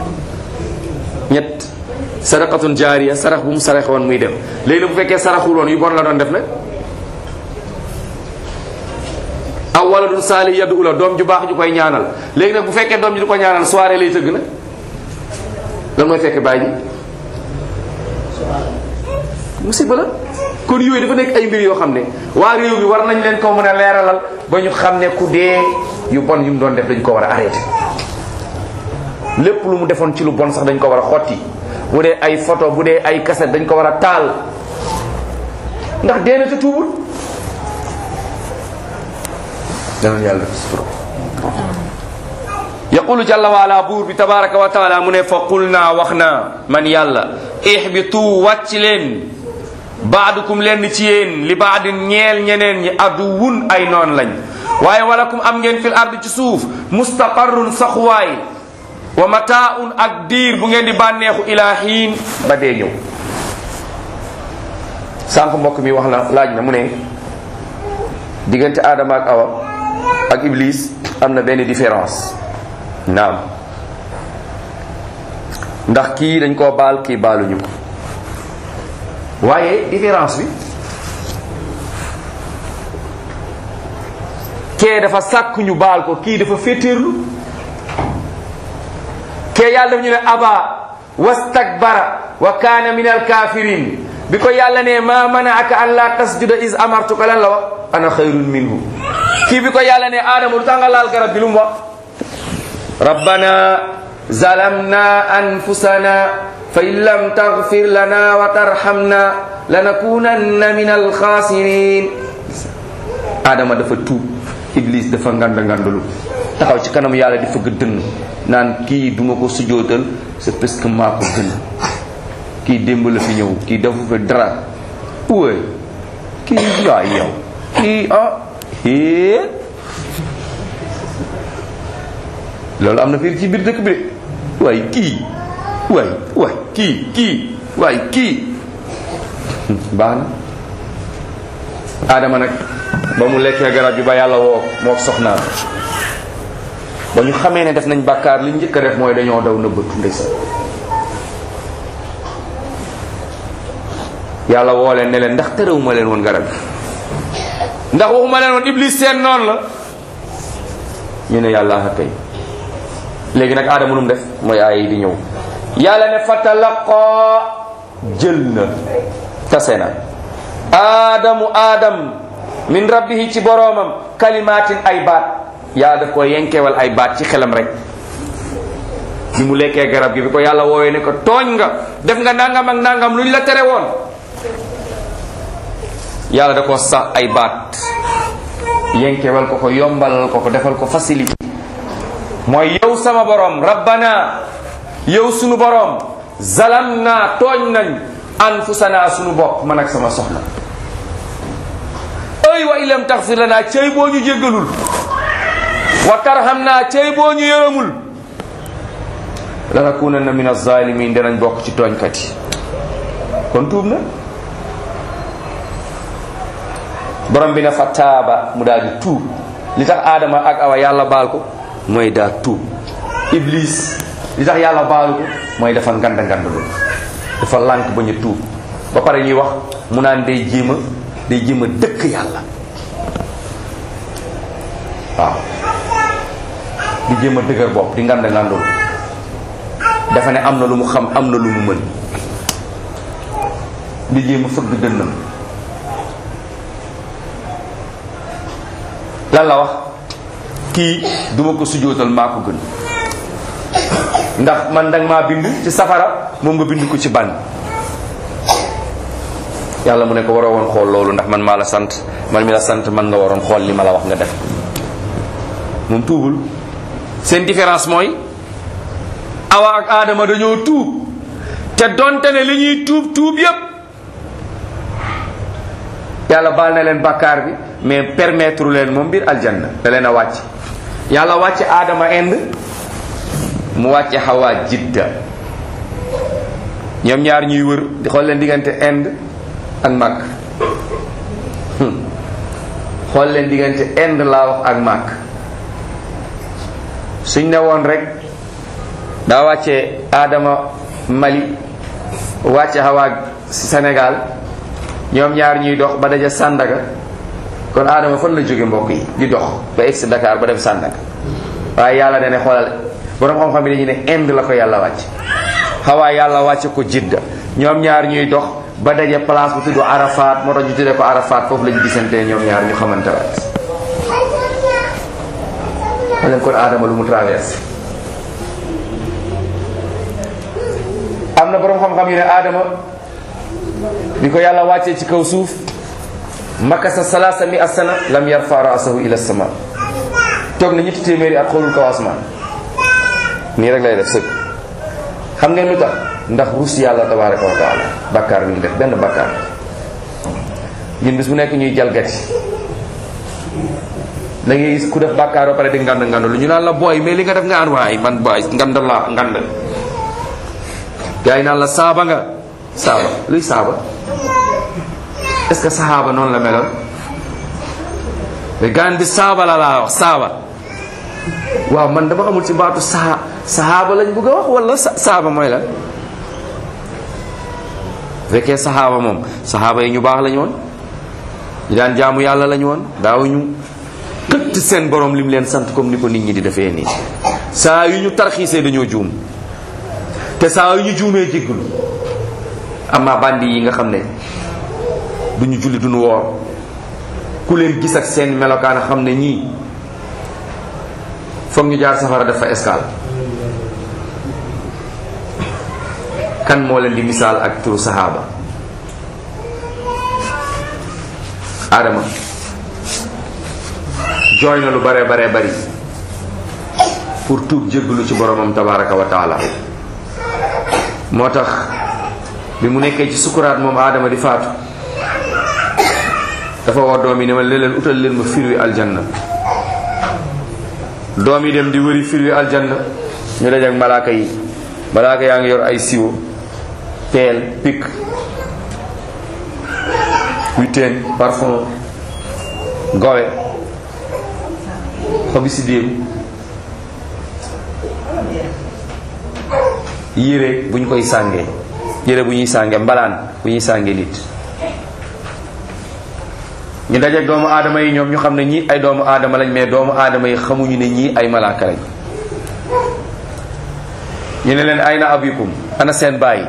ñett sadaqatun jaariya sarax bu mu sarax woon muy dem léegi nag bu fekkee saraxul woon yu bon la doon def nag aw waladun saali yaddu ula doom ju baax ju koy ñaanal léegi nag bu fekkee doom ji du ko ñaanal soirée lay tëgg nag lan mooy fekk bàyyi ji musiba la kon yooyu dafa nekk ay mbir yoo xam ne waa réew mi war nañ leen ko mën a leeralal ba ñu xam ne ku dee yu bon yu mu doon def dañ ko war a arrêté lépp lu mu defoon ci lu bon sax dañ ko war a xotti bu dee ay photo bu dee ay cassette dañ ko war a taal ndax dee na te tuubul dana yàlla sutura yaqulu jalla waala buur bi tabaraka wa taala mu ne fa qul naa wax naa man yàlla ihbitu wàcc leen baadukum lenn ci yéen li baadin ñeel ñeneen ñi aduwun ay noon lañ waaye walakum am ngeen fil ard ci suuf mustaqarrun saxuwaay wa mataaun ak diir bu ngeen di bànneexu ila xiin ba dee ñëw sànq mbokk mi wax la laaj na mu ne diggante Adama ak Awa ak Iblis am na benn différence naam ndax kii dañ koo baal kii baaluñu ko waaye différence bi kee dafa sàkk ñu baal ko kii dafa féetéerlu kee yàlla daf ñu ne aba wastakbara wa kaana min alkafirin bi ko yàlla ne ma manaaka an la tasjuda is amartuka lan la wax ana xayrun minhu kii bi ko yàlla ne aadama lu tax nga laal garab bi lu mu wax rabbana zalamna anfusana fa in lam taghfir lana wa tarhamna lanakunanna min alxaasirin aadama dafa tuub iblis dafa nganda ngandalu taxaw ci kanam yàlla di fëgg dënn naan kii duma ko sujootal c'est parce que maa ko gën kii démb la fi ñëw kii dafa fi dara uwe kii yaay yow kii ah hee loolu am na fii ci biir dëkk bi de waay kii waay waay kii kii waay kii baax na aadama nag ba mu lekkee garab bi ba yàlla woo moo soxnaam ba ñu xamee ne def nañ bàkkaar li njëkk a def mooy dañoo daw nëbbatu ndeysaan yàlla woo leen ne leen ndax terewuma leen woon garab bi ndax waxuma leen woon iblis seen noonu la ñu ne yàlla a kay léegi nag aadama nu mu def mooy aay yi di ñëw yàlla ne fatalaqaa jël na tase na aadamu aadam min rabbihi ci boroomam kalimaatin ay baat yàlla daf ko yenkewal ay baat ci xelam rek bi mu lekkee garab gi bi ko yàlla woowee ne ko tooñ nga def nga nangam ak nangam luñ la tere woon yàlla da ko sax ay baat yenkewal ko ko yombalal ko ko defal ko facilité mooy yow sama borom rabbana yow sunu borom zalam naa tooñ nañ anfusana sunu bopp man ak sama soxna ay wa ilam taxfir lana cey boo ñu jéggalul wa tarham naa cey boo ñu yërëmul lanakunanna min azalimin danañ bokk ci tooñkat yi kon tuub na borom bi ne fa taaba mu daal di tuub li tax aadama ak awa yàlla baal ko mooy daa tuub iblis li tax yàlla baalu ko mooy dafa nganda ngandalu dafa lànk ba ñu tuub ba pare ñuy wax mu naan day jéem a day jéem a dëkk yàlla waaw di jéem a dëgër bopp di nganda ngandalu dafa ne am na lu mu xam am na lu mu mën di jéem a fëgg dënnam lan la wax kii duma ko sujootal maa ko gën ndax man danga maa bind ci safara moom nga bind ko ci ban yàlla mu ne ko waroo woon xool loolu ndax man maa la sant man mi la sant man nga waroon xool li ma la wax nga def moom tuubul seen différence mooy awa ak aadama dañoo tuub te donte ne li ñuy tuub tuub yépp yàlla baal na leen bàkkaar bi mais permettre leen moom biir aljanna da leen a wàcc yàlla wàcce aadama ind mu wàcce xawaa jidda ñoom ñaar ñuy wër di xool leen diggante ind ak màkk xool leen diggante ind laa wax ak màkk suñ ne woon rek daa wàcce aadama mali wàcce xawaa sénégal ñoom ñaar ñuy dox ba daja sàndaga kon aadama fan la jóge mbokk yi di dox ba egsi Dakar ba dem sàndaga waaye yàlla dane xoolal borom xam-xam yi dañu ne Inde la ko yàlla wàcc xawaa yàlla wàcce ko jidda ñoom ñaar ñuy dox ba daje place bu tudd Arafat moo tax ñu tuddee ko Arafat foofu lañu gisante ñoom ñaar ñu xamante waat leen kon aadama lu mu traversé am na borom xam-xam yi ne aadama bi ko yàlla wàccee ci kaw suuf makasa salaasa mi asana lam yarfa raasahu ila sama toog na ñetti téeméeri at xoolul kaw asmaan nii rek lay def sëgg xam ngeen lu tax ndax rus yàlla tabaraka wa taala bakkaar bi ñu def benn bakkaar ñun bis bu nekk ñuy jalgati da ngay gis ku def bakkaar ba pare di ngand ngand lu ñu naan la booy mais li nga def nga an waay man booy ngand la ngand gars yi naan la saaba nga saaba luy saaba est ce que saxaaba noonu la meloon mais gaan bi saaba la laa wax saaba waaw man dama xamul ci baatu saa saxaaba lañ bëgg a wax wala saaba mooy la fekkee saxaaba moom saxaaba yi ñu baax lañu woon ñu daan jaamu yàlla lañu woon daawuñu këtt seen borom lim leen sant comme ni ko nit ñi di defee nii saa yu ñu tarxiisee dañoo juum te saa yu ñu juumee jéggulu amma bandi yi nga xam ne duñu julli duñu woor ku leen gis ak seen melokaan xam ne ñii foog ñu jaar safara dafa escale kan moo leen di misaal ak turu saxaaba Adama jooy na lu bare bare bari pour tuub jéggalu ci boromam tabaraka wa taala moo tax bi mu nekkee ci sukuraat moom Adama di faatu dafa woo doom yi ne ma leen utal leen ma firwi aljanna doom yi dem di wëri firwi aljanna ñu daj ak malaaka yi malaaka yaa ngi yor ay siwo peel pik huitaine parfum gowe xobi si déem yére bu ñu koy sàngee yére bu ñuy sàngee mbalaan bu ñuy sàngee nit ñu dajeeg doomu aadama yi ñoom ñu xam ne ñii ay doomu aadama lañ mais doomu aadama yi xamuñu ne ñii ay malaaka lañ ñu ne leen ay na abikum ana seen bàyyi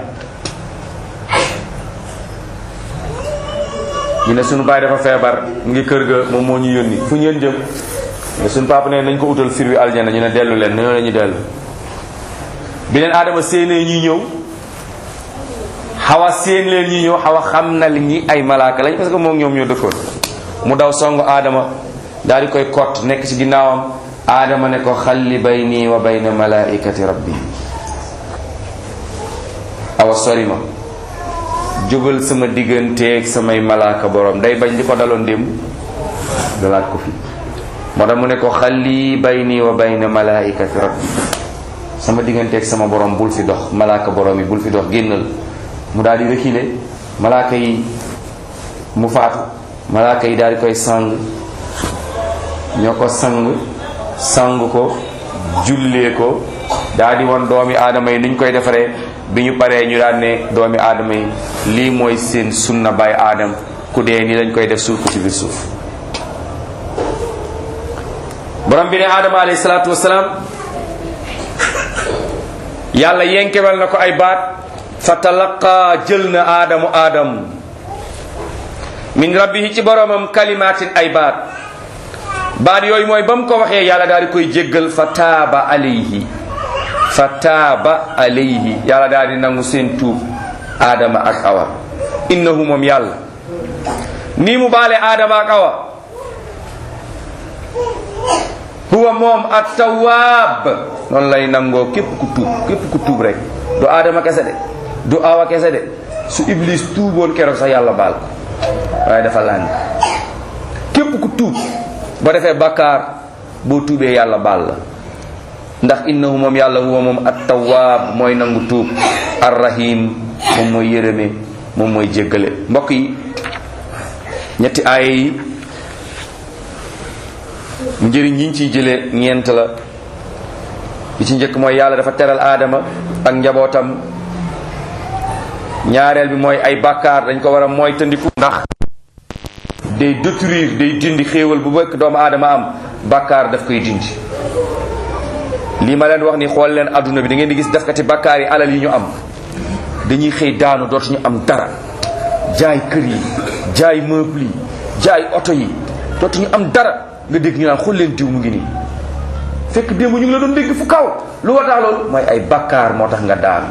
ñu ne suñu bàyyi dafa feebar mu ngi kër ga moom moo ñu yónni fu ñeen jëm ne suñu papa ne nañ ko utal fir wi aljana ñu ne dellu leen ñoo la ñu dellu bi leen aadama séenee ñuy ñëw xawa séen leen ñuy ñëw xawa xam na li ñi ay malaaka lañ parce que moom ñoom ñoo dëkkoon mu daw song aadama daal di koy kott nekk ci ginnaawam aadama ne ko xalli bayni wa bayna malaikati rabbi awa sori ma jógal sama digganteeg samay malaaka borom day bañ di ko daloon démb dalaat ko fi moo tax mu ne ko xalli bayni wa bayna malaikati rabbi sama digganteeg sama borom bul fi dox malaaka borom yi bul fi dox génnal mu daal di reculer malaaka yi mu faatu malaaka yi daal di koy sang ñoo ko sang sang ko jullee ko daal di won doomi aadama yi niñ koy defaree bi ñu paree ñu daan ne doomi aadama yi lii mooy seen sunna bay aadam ku dee ni lañ koy def suuf ko ci biir suuf borom bi ne aadama alayhi salaatu wasalaam yàlla yenkewal na ko ay baat fa talaqa jël na aadamu aadam min rabbihi ci boromam kalimaatin ay baat baat yooyu mooy ba mu ko waxee yàlla daal di koy jéggal fa taaba alayhi fa taaba alayhi yàlla daal di nangu seen tuub aadama ak awa innahu moom yàlla nii mu baale aadama ak awa huwa moom at tawaab noonu lay nangoo képp ku tuub képp ku tuub rek du aadama kese de du awa kese de su iblis tuuboon keroog sax yàlla baal ko waaye dafa lànk képp ku tuub ba defee bakkaar boo tuubee yàlla baal la ndax innahu moom yàlla huwa moom at tawaab mooy nangu tuub arrahim moom mooy yërëme moom mooy jéggale mbokk yi ñetti aaya yi njëriñ yiñ ciy jëlee ñeent la bi ci njëkk mooy yàlla dafa teral aadama ak njabootam ñaareel bi mooy ay bàkkaar dañ ko war a mooy tëndiku ndax day détruire day dindi xéewal bu bëkk doomu aadama am bàkkaar daf koy dindi lii ma leen wax ni xool leen adduna bi da ngeen di gis defkati bàkkaar yi alal yi ñu am dañuy xëy daanu dootuñu am dara jaay kër yi jaay meuble yi jaay oto yi dootuñu am dara nga dégg ñu naan xool leen diw mu ngi nii fekk démb ñu ngi la doon dégg fu kaw lu war tax loolu mooy ay bakkaar moo tax nga daanu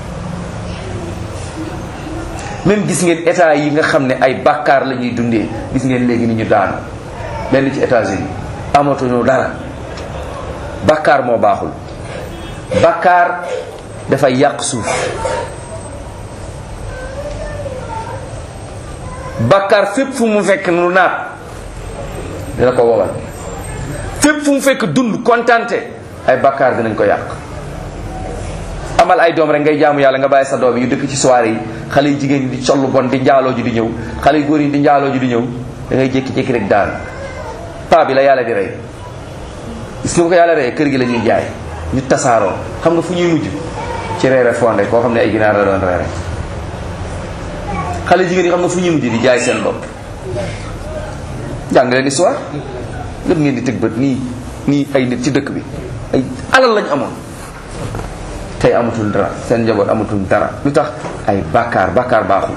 même gis ngeen état yi nga xam ne ay bakkaar la ñuy dundee gis ngeen léegi ni ñu daanu benn ci États-Unis amatuñu dara bakkaar moo baaxul bakkaar dafay yàq suuf bakkaar fépp fu mu fekk nu naat dina ko wowal fépp fu mu fekk dund kontante ay bakkaar dinañ ko yàq amal ay doom rek ngay jaamu yàlla nga bàyyi sa doom yi dëkk ci soirée yi xale yu jigéen ñi di collu bon di njaaloo ji di ñëw xale yu góor yi di njaaloo ji di ñëw da ngay jékki-jékki rek daan paa bi la yàlla di rey gis nga bu ko yàlla rey kër gi la ñuy jaay ñu tasaaroo xam nga fu ñuy mujj ci reere fonde koo xam ne ay ginaar la doon reere xale jigéen yi xam nga fu ñuy mujj di jaay seen bopp jàng leen histoire lépp ngeen di tëg bët nii nii ay nit ci dëkk bi ay alal lañ amoon tey amatul dara seen njaboot amatul dara lu tax ay bàkkaar bàkkaar baaxul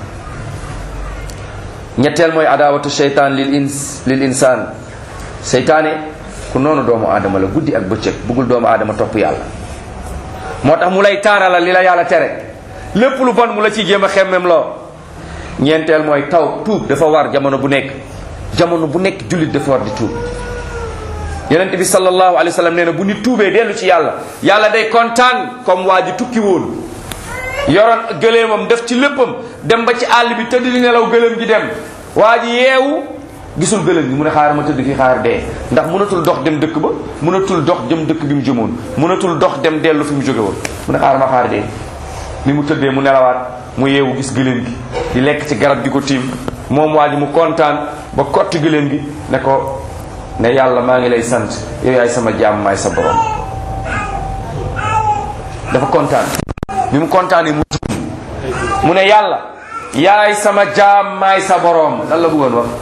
ñetteel mooy adawatu sheytaan lil ins lil insaan seytaane ku noonu doomu aadama la guddi ak bëccëg bëggul doomu aadama topp yàlla moo tax mu lay taarala li la yàlla tere lépp lu bon mu la ciy jéem a xemmem loo ñeenteel mooy taw tuub dafa war jamono bu nekk jamono bu nekk jullit dafa war di tuub yonent bi sallallahu alayhi wa sallam nee na bu nit tuubee dellu ci yàlla yàlla day kontaan comme waa ji tukki woon yoroon gëleemam def ci léppam dem ba ci àll bi tëdd di nelaw gëleem gi dem waa ji yeewu gisul gëlëm gi mu ne xaar ma tëdd fii xaar dee ndax mënatul dox dem dëkk ba mënatul dox jëm dëkk bi mu jëmoon mënatul dox dem dellu fi mu jóge woon mu ne xaar ma xaar dee ni mu tëddee mu nelawaat mu yeewu gis gëlëm gi di lekk ci garab gi ko tiim moom waa ji mu kontaan ba kotti gëlëm gi ne ko ne yàlla maa ngi lay sant yow yaay sama jaam maay sa borom dafa kontaan bi mu kontaanee mu mu ne yàlla yaay sama jaam maay sa borom lan la bëggoon wax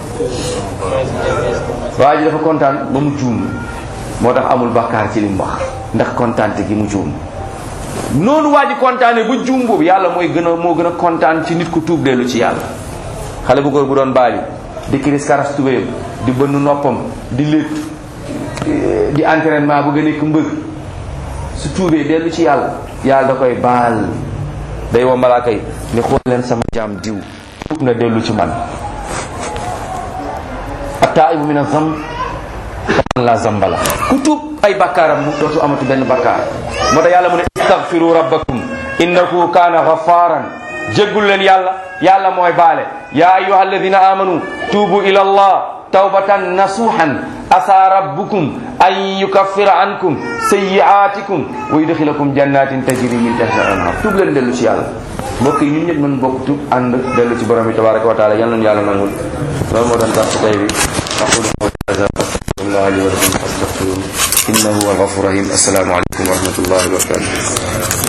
waa ji dafa kontaan ba mu juum moo tax amul bakkaar ci li mu wax ndax kontaante gi mu juum noonu waa ji kontaanee ba juum boobu yàlla mooy gën a moo gën a kontaan ci nit ku tuub dellu ci yàlla xale bu góor bu doon baali di kiris karas tubéyam di bënn noppam di létt di entraînement bu gën a nekk mbër su tuubee dellu ci yàlla yàlla da koy baal day woo malaaka yi ni xool leen sama jaam diw tuub na dellu ci man attaibu min azam kaman la zamba la ku tuub ay bakkaaram mu dootu amatu benn bakkaar moo tax yàlla mu ne istaghfiru rabbakum innahu kaana ghafaran jéggul leen yàlla yàlla mooy baale ya ayuha alladina amanu tuubu ila allah tawbatan nasuhan asa rabbukum an yukaffira ankum sayyi'atikum wa yudkhilakum jannatin tajri min tahtiha al-anhar tuub leen dellu ci yàlla mbokk yi ñun ñëpp mën bokk tuub ànd dellu ci borom bi tabaraka wa taala yal nañu yàlla nangul loolu moo doon tax ci tey bi aqulu hada astaghfirullah li wa lakum fastaghfiruhu innahu huwa al-ghafur rahim assalamu alaykum wa rahmatullahi wa barakatuh